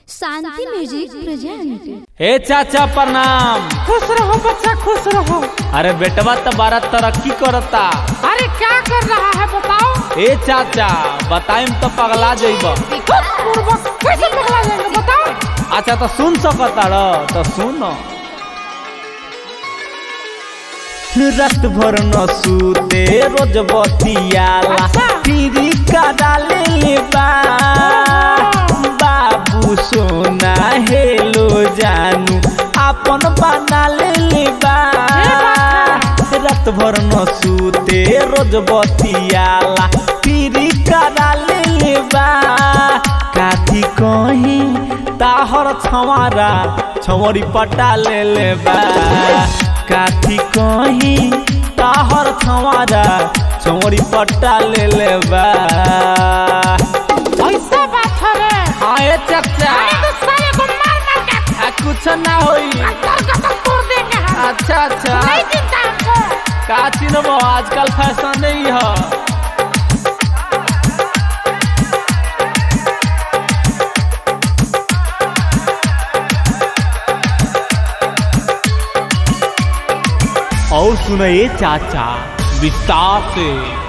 शांति music present ए चाचा प्रणाम खुश रहो बच्चा खुश रहो अरे बेटवा तो बारा तरक्की करता अरे क्या कर रहा है बताओ ए चाचा बताइम तो पगला जइब पूर्वक कैसे पकड़ा जाएगा बताओ अच्छा तो सुन सकता र तो सुन रात भर न सूते रोज बतियाला अच्छा। फिरी का ले बा बाबू सोना हेलो जानू अपन बना ले बा रात भर न सूते रोज बतियाला फिरी का ले बा काठी कहीं ताहर छवारा छवरी पटा ले ले बा काठी कहीं ताहर छवारा छवरी पटा ले ले बा ऐसा बात है रे आए चचा अरे तो साले को मार मार के आ, कुछ ना होई अंदर कसम तोड़ देंगे हम अच्छा अच्छा नहीं चिंता हमको का चिन्हबो आजकल फैशन नहीं है और सुनिए चाचा विस्तार से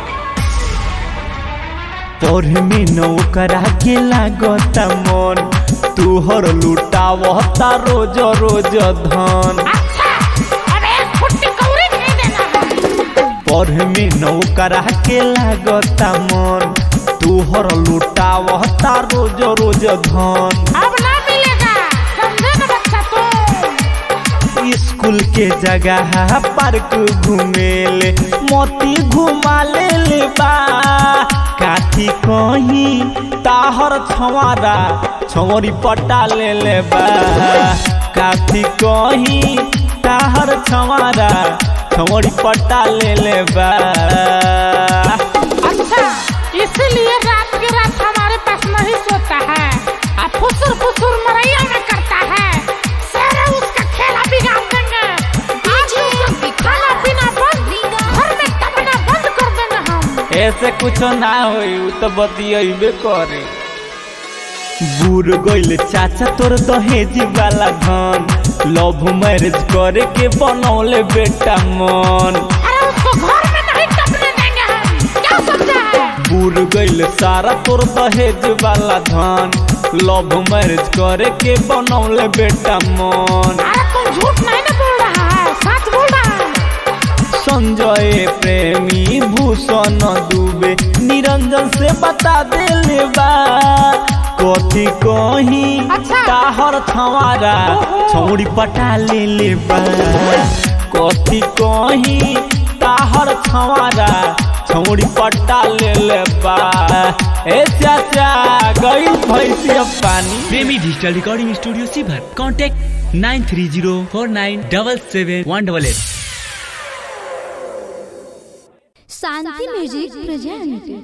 तोर में नौकरा के लागता मन तुहर लुटावता रोज रोज धन अच्छा अब एक फुट्टी कौड़ी नहीं देना है पढ़ में नौकरा के लागता मन तुहर लुटावता रोज रोज धन अब ना मिलेगा समझे ना बच्चा तू स्कूल के जगह पार्क घूमेले मोती घुमा ले ले बा काठी कहीं ताहर छवारा छवरी पटा ले ले बा काठी कहीं ताहर छवारा छवरी पटा ले ले बा अच्छा इसलिए रात के रात हमारे पास नहीं सोता है अब फुसुर फुसुर मरैया में करता है सारे उसका खेला बिगाड़ देंगे आज उसका खाना पीना बंद घर में टपना बंद कर देंगे हम ऐसे कुछ ना होई उ तो बतियबे करे बूढ़ गइल चाचा तोर दहेज वाला धन लव मैरिज करे के बनौले बेटा मन अरे उसको घर में नहीं टपने देंगे हम क्या समझा है बूढ़ गइल सारा तोर दहेज वाला धन लव मैरिज करे के बनौले बेटा मन अरे तुम झूठ नहीं ना बोल रहा है सच बोल रहा है संजय प्रेमी भूषण दुबे निरंजन से बता देले बा कथी कहीं अच्छा। ताहर छवारा ओहो। छौड़ी पटा ले ले बा कथी कहीं ताहर छवारा छौड़ी पटा ले ले बा ए चाचा गई भैंसिया पानी प्रेमी डिजिटल रिकॉर्डिंग स्टूडियो सीभर contact nine three zero four nine double seven one double eight Shanti music present